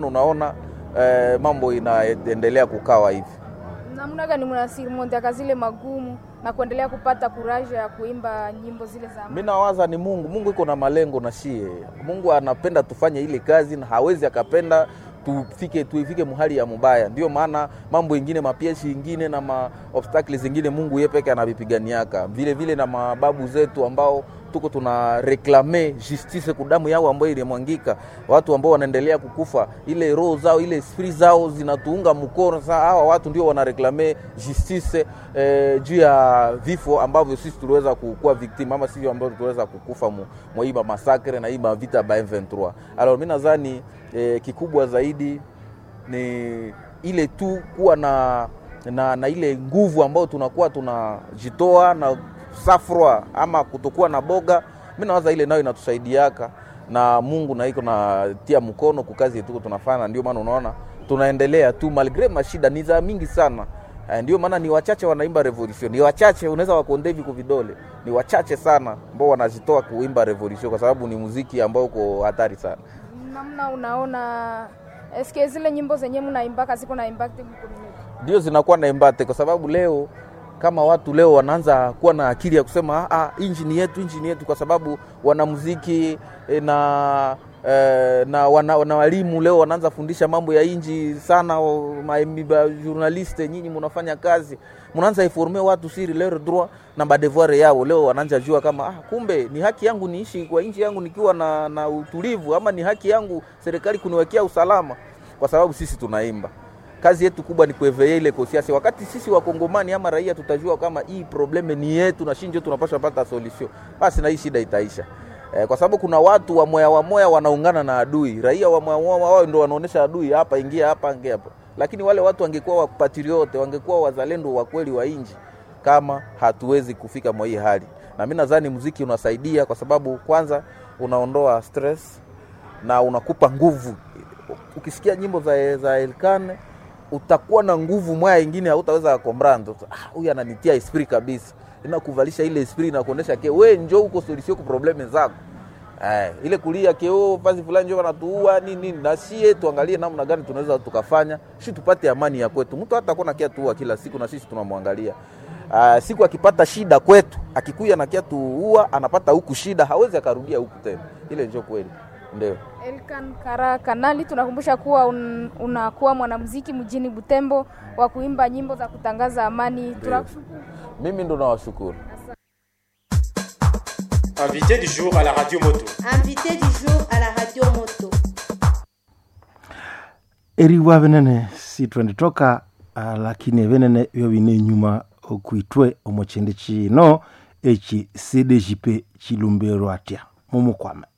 Unaona eh, mambo inaendelea kukawa hivi. namna gani mnasimondiaka zile magumu na kuendelea kupata kuraja ya kuimba nyimbo zile za Mi nawaza ni Mungu. Mungu iko na malengo na shie. Mungu anapenda tufanye ile kazi na hawezi akapenda tufike tuifike muhali ya mubaya. Ndio maana mambo ingine mapieshi ingine na ma obstacles zingine Mungu yeye peke anavipiganiaka, vile vile na mababu zetu ambao tuko tuna reklame justice kudamu yao ambayo ilimwangika, watu ambao wanaendelea kukufa, ile roho zao ile esprit zao zinatuunga mkono. Sasa hawa watu ndio wanareklame justice eh, juu ya vifo ambavyo sisi tuliweza kukuwa victim ama sisi ambao tuliweza kukufa mu- mwa hii masakre na hii vita ba M23. Alors mimi nadhani eh, kikubwa zaidi ni ile tu kuwa na, na, na ile nguvu ambayo tunakuwa tunajitoa na safrwa ama kutokuwa na boga. Mi nawaza ile nayo inatusaidiaka na Mungu na iko natia mkono kukazi yetu tunafanya, ndio maana unaona tunaendelea tu malgre mashida ni za mingi sana. Eh, Ndio maana ni wachache wanaimba revolution, ni wachache unaweza wakonde hivi kwa vidole, ni wachache sana ambao wanazitoa kuimba revolution, kwa sababu ni muziki ambao uko hatari sana. namna unaona eske zile nyimbo zenye mnaimbaka ziko na impact mkomuniti ndio zinakuwa na embate kwa sababu leo kama watu leo wanaanza kuwa na akili ya kusema ah, inji ni yetu, inji ni yetu, kwa sababu wanamuziki eh, na eh, na wana, wana walimu leo wanaanza fundisha mambo ya inji sana. o- ma- mi- ba- journaliste nyinyi mnafanya kazi, mnaanza informe watu siri leur droit na badevoir yao. Leo wanaanza jua kama ah, kumbe ni haki yangu niishi kwa inji yangu nikiwa na, na utulivu, ama ni haki yangu serikali kuniwekea usalama, kwa sababu sisi tunaimba kazi yetu kubwa ni kueveye ile kosiasi. Wakati sisi wakongomani ama raia tutajua kama hii probleme ni yetu na shinjo tunapaswa pata solution, basi na hii shida itaisha. Eh, kwa sababu kuna watu wa moya wa moya wanaungana na adui. Raia wa moya wa moya wao ndio wanaonesha adui, hapa ingia, hapa ingia hapa. Lakini wale watu wangekuwa wapatriote, wangekuwa wazalendo wa kweli wa inji, kama hatuwezi kufika mwa hii hali. Na mimi nadhani muziki unasaidia kwa sababu kwanza unaondoa stress na unakupa nguvu. Ukisikia nyimbo za, za Elkane utakuwa na nguvu mwaya ingine hautaweza kombrando. Ah, huyu ananitia esprit kabisa, inakuvalisha ile esprit na kuonesha ke we njo uko solution ku probleme zako. Eh, ile kulia keo fazi fulani njo wanatuua nini nini, na sie tuangalie namna gani tunaweza tukafanya shi tupate amani ya kwetu. Mtu hata kona kia tuua kila siku na sisi tunamwangalia. Uh, siku akipata shida kwetu, akikuya na kia tuua, anapata huku shida, hawezi akarudia huku tena. Ile njo kweli, ndio. Elkan Kara Kanali, tunakumbusha kuwa un, unakuwa mwanamuziki mjini Butembo wa kuimba nyimbo za kutangaza amani. Tunakushukuru. Mimi ndo nawashukuru. Invité du jour à la radio moto. Invité du jour à la radio moto. eriwa venene sitwenditoka uh, lakini venene vyo vine nyuma okuitwe omuchindi chino eci cdjp chilumberwa atya mumukwame